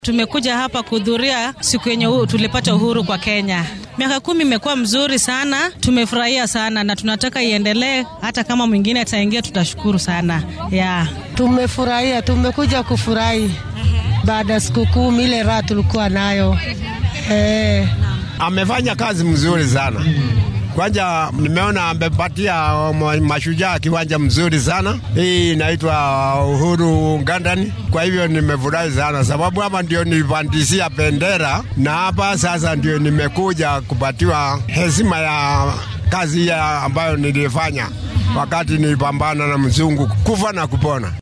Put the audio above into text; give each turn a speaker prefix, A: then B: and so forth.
A: Tumekuja hapa kuhudhuria siku yenye tulipata uhuru kwa Kenya. Miaka kumi imekuwa mzuri sana, tumefurahia sana na tunataka iendelee. Hata kama mwingine ataingia, tutashukuru sana yeah.
B: Tumefurahia, tumekuja kufurahi baada ya sikukuu, ile raha tulikuwa nayo eh.
C: Amefanya kazi mzuri sana kwanza nimeona amepatia mashujaa kiwanja mzuri sana. Hii inaitwa Uhuru Ngandani. Kwa hivyo nimefurahi sana, sababu hapa ndio nilipandisia bendera na hapa sasa ndio nimekuja kupatiwa heshima ya kazi ya ambayo nilifanya wakati nilipambana na mzungu kufa na kupona.